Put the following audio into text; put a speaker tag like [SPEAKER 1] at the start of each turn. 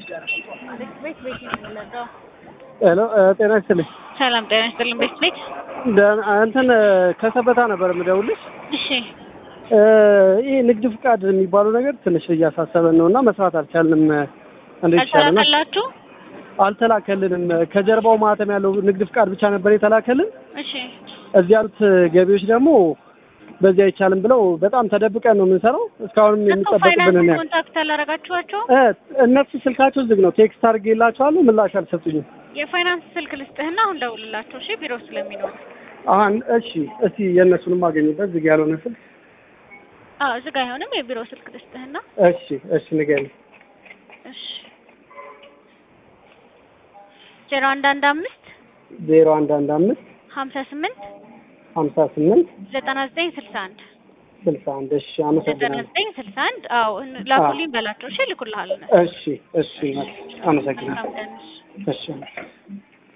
[SPEAKER 1] ቤት ቤት ነው የምንለቀው።
[SPEAKER 2] ሄሎ ጤና ይስጥልኝ።
[SPEAKER 1] ሰላም ጤና ይስጥልን። ቤት ቤት
[SPEAKER 2] ደህና እንትን ከሰበታ ነበር የምደውልሽ።
[SPEAKER 1] እሺ
[SPEAKER 2] ይህ ንግድ ፍቃድ የሚባለው ነገር ትንሽ እያሳሰበን ነው እና መስራት አልቻልንም። እንዴት ይቻለናል?
[SPEAKER 1] አልተላከላችሁ?
[SPEAKER 2] አልተላከልንም። ከጀርባው ማህተም ያለው ንግድ ፍቃድ ብቻ ነበር የተላከልን።
[SPEAKER 1] እሺ
[SPEAKER 2] እዚህ ያሉት ገቢዎች ደግሞ በዚህ አይቻልም ብለው በጣም ተደብቀን ነው የምንሰራው። እስካሁንም
[SPEAKER 1] እኮ
[SPEAKER 2] የሚጠበቅብን
[SPEAKER 1] ፋይናንስ
[SPEAKER 2] ነው።
[SPEAKER 1] ኮንታክት አላረጋችኋቸው?
[SPEAKER 2] እ እነሱ ስልካቸው ዝግ ነው። ቴክስት አድርጌላቸዋለሁ፣ ምላሽ አልሰጡኝም።
[SPEAKER 1] የፋይናንስ ስልክ ልስጥህና አሁን ደውልላቸው። እሺ ቢሮ ስለሚኖር
[SPEAKER 2] አሁን እሺ፣ እስቲ የእነሱንም አገኝበት ዝግ ያልሆነ ስልክ።
[SPEAKER 1] አዎ እዚህ ጋር አይሆንም። የቢሮ ስልክ ልስጥህና
[SPEAKER 2] እሺ፣ እሺ ንገሪኝ።
[SPEAKER 1] እሺ ዜሮ አንድ አንድ አምስት
[SPEAKER 2] ዜሮ አንድ አንድ አምስት
[SPEAKER 1] ሀምሳ ስምንት
[SPEAKER 2] ሀምሳ ስምንት
[SPEAKER 1] ዘጠና ዘጠኝ ስልሳ አንድ
[SPEAKER 2] ስልሳ አንድ እሺ፣
[SPEAKER 1] ዘጠና
[SPEAKER 2] አመሰግናለሁ።
[SPEAKER 1] ዘጠኝ ስልሳ አንድ አዎ ላኩልኝ በላቸው። እሺ ልኩልሃል።
[SPEAKER 2] እሺ፣ እሺ፣ አመሰግናለሁ።
[SPEAKER 1] መልካም ቀን። እሺ።
[SPEAKER 2] እሺ